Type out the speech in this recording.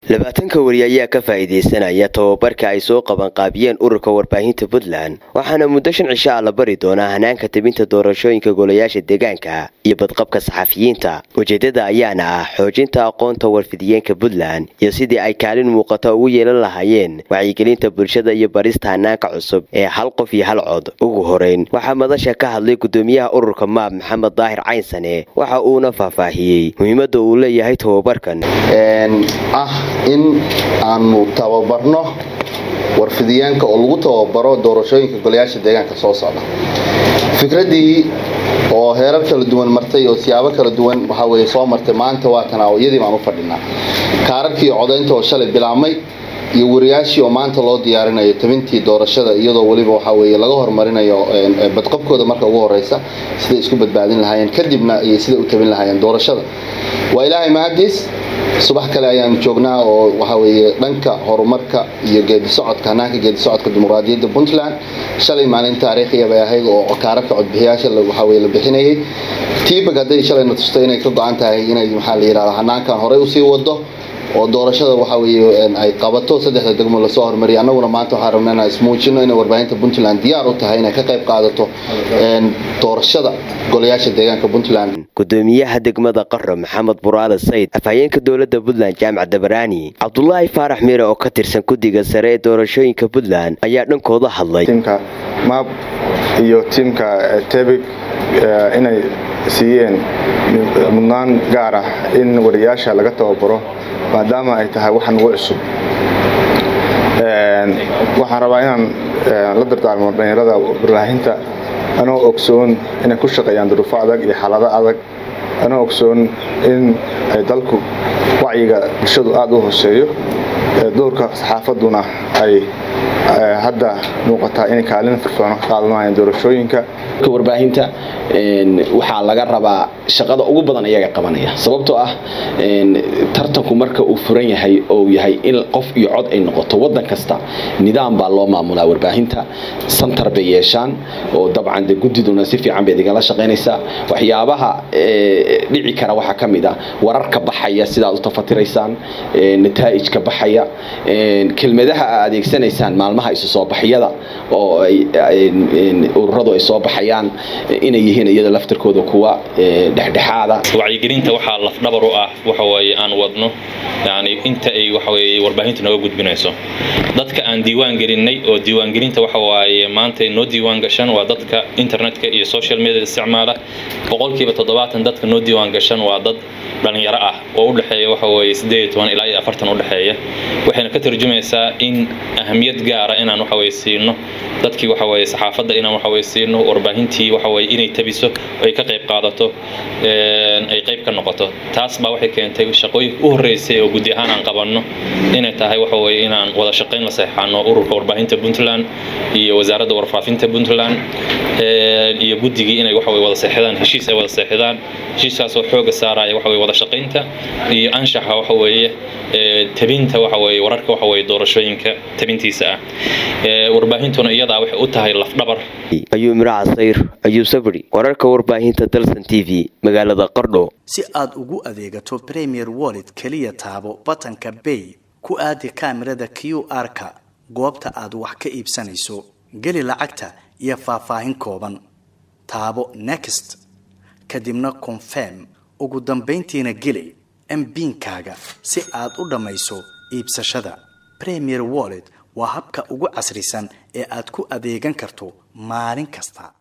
labaatanka weri ayaa ka faa'iidaysanaya tababarka ay soo qabanqaabiyeen ururka warbaahinta puntland waxaana muddo shan cisho ah la bari doonaa hanaanka tebinta doorashooyinka golayaasha deegaanka iyo badqabka saxafiyiinta ujeedada ayaana ah xoojinta aqoonta warfidiyeenka puntland iyo sidii ay kaalin muuqata ugu yeelan lahaayeen wacyigelinta bulshada iyo barista hanaanka cusub ee hal qof iyo hal cod ugu horeyn waxaa madasha ka hadlay gudoomiyaha ururka maab maxamed daahir caynsane waxa uuna faahfaahiyey muhiimada uu leeyahay tababarkan ah in aanu tababarno warfidiyaanka oo lagu tababaro doorashooyinka golayaasha deegaanka soo socda fikradii oo heerar kala duwan martay oo siyaabo kala duwan waxaa weye soo martay maanta waatan iyadii baan u fadhinaa kaararkii codaynta oo shalay bilaabmay iyo wariyaashii oo maanta loo diyaarinayo tabintii doorashada iyadoo weliba waxaa weye laga horumarinayo badqabkooda marka ugu horeysa siday isku badbaadin lahaayeen kadibna iyo siday u tabin lahaayeen doorashada waa ilaahay mahadiis subax kale ayaanu joognaa oo waxaa weeye dhanka horumarka iyo geedisocodka hanaanka geedisocodka dimuqraadiyadda puntland shalay maalin taariikhiya bay ahayd oo kaararka codbixiyaasha waxaa weye la bixinayay tiibag hadday shalayna tustay inay ka go-an tahay inay maxaa la yidhahda hanaankan horey usii wado oo doorashada waxaa weye ay qabato saddexda degmo lasoo hormariya annaguna maanta waxaan rabna inaan ismuujino inay warbaahinta puntland diyaar u tahay inay ka qayb qaadato doorashada golayaasha deegaanka puntland gudoomiyaha degmada qaro maxamed buraale sayd afhayeenka dowladda puntland jaamac dabaraani cabdulaahi faarax miire oo ka tirsan guddiga sare ee doorashooyinka puntland ayaa dhankooda hadlay tiimka maab iyo tiimka tebig inay siiyeen mudnaan gaar ah in wariyaasha laga tababaro maadaama ay tahay wax nugu cusub waxaan rabaa inaan la dardaarmo dhallinyarada warbaahinta anoo ogsoon inay ku shaqeeyaan duruufo adag iyo xaalado adag anoo ogsoon in ay dalku wacyiga bulshadu aada u hooseeyo doorka saxaafadduna ay hadda muuqataa inay kaalin firfircoon ka qaadanayaan doorashooyinka warbaahinta waxaa laga rabaa shaqada ugu badan iyaga qabanaya sababtoo ah tartanku marka uu furan yahay oo yahay in qof iyo cod ay noqoto wadan kasta nidaam baa loo maamulaa warbaahinta santar bay yeeshaan oo dabcan de guddiduna si fiican bay igala shaqaynaysaa waxyaabaha dhici kara waxaa ka mid ah wararka baxaya sidaad u tafatiraysaan nataa'ijka baxaya kelmadaha aa adeegsanaysaan maalmaha isu soo baxyada oo ururadu ay soo baxayaan inay yihiin iyada laftirkooda kuwa dhexdhexaada wacyigelinta waxaa lafdhabar u ah waxaweye aan wadno yani inta ay waxaweye warbaahintu naga gudbinayso dadka aan diiwaan gelinay oo diiwaangelinta waxawaaye maanta noo diiwaan gashan waa dadka internetka iyo social media isticmaala boqolkiiba toddobaatan dadka noo diiwaan gashan waa dad dhalinyaro ah oo udhexeeya waxaweye sideed toban ilaa iyo afartan udhexeeya waxayna ka tarjumaysaa in ahamiyad gaara inaan waxaweye siino dadkii waxaweye saxaafadda inaan waxaweye siino warbaahintii waxaweye inay tabiso ay ka qayb qaadato ay qayb ka noqoto taas baa waxay keentay shaqooyinka u horreysay oo guddi ahaan aan qabanno inay tahay waxaweye inaan wada shaqayn la seexano ururka warbaahinta puntland iyo wasaaradda warfaafinta puntland iyo guddigii inay waxaweye wada seexdaan heshiis ay wada seexdaan heshiiskaasoo xooga saaraya waxaweye wada shaqaynta iyo anshaxa waxaweeye tabinta waxaweye wararka waxaweye doorashooyinka tabintiisa ah warbaahintuna iyadaa waxay u tahay lafdhabar ayuu imraa casayr ayuu sabri wararka warbaahinta dalsan t v magaalada qardho si aad ugu adeegato premier wallet keliya taabo batanka bay ku aadi kaamirada q r-ka goobta aad wax ka iibsanayso geli lacagta iyo faahfaahin kooban taabo next kadibna confirm ugu dambayntiina geli mbiinkaaga si aad u dhammayso iibsashada premier wallet waa habka ugu casrisan ee aad ku adeegan karto maalin kasta